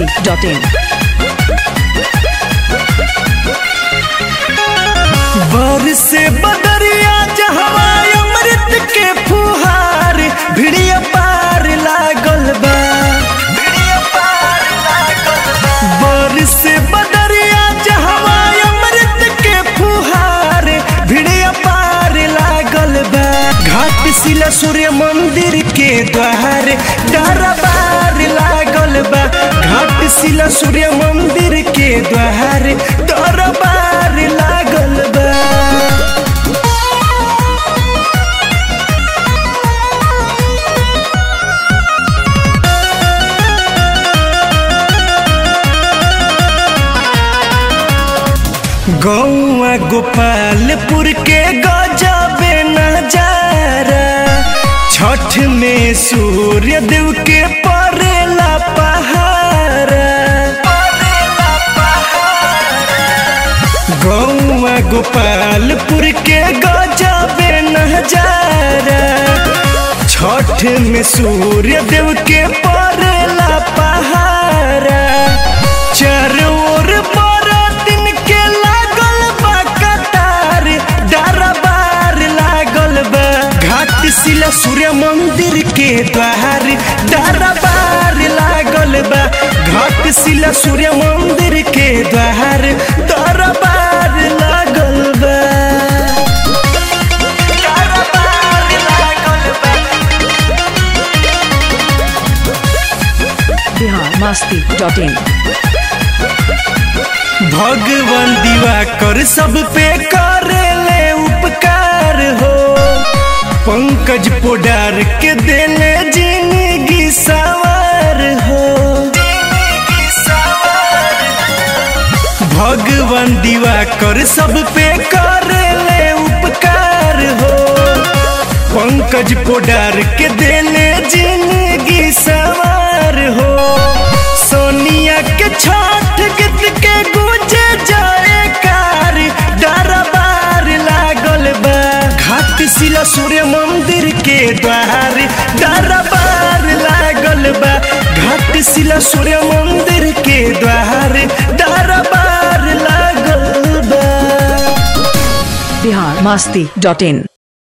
masti.in. बर से बदरिया जहवा अमृत के फुहार भिड़िया पार लागल बा भिड़िया पार लागल बा बर से बदरिया जहवा अमृत के फुहार भिड़िया पार लागल बा घाट शिला सूर्य मंदिर के द्वार दरबार लागल बा घाट शिला सूर्य मंदिर के द्वार दरबार लागल बा गौआ गोपालपुर के गजबे नजारा छठ में सूर्य देव के परेला पहारा गौआ गोपालपुर के गजबे नजारा छठ में सूर्य देव के परेला पहारा चारों ओर बरातिन के लागल बा कतार दरबार लागल बा घाट शिला सूर्य मंदिर के द्वार दरबार लागल बा घाट शिला सूर्य मंदिर के द्वार दरबार लागल बा दरबार लागल बा Bihar masti.in. भगवान दीवा कर सब पे करे ले उपकार हो पंकज पोडार के देले जिंदगी सवार हो भगवान दीवा कर सब पे करे ले उपकार हो पंकज पोडार के देले जिंदगी सवार हो सोनिया के छठ गीत के गुजे जाए कार दरबार लागल बा घाट शिला सूर्य मंदिर के द्वार दरबार लागल बा घाट शिला सूर्य मंदिर के द्वार दरबार लागल बा Bihar masti.in.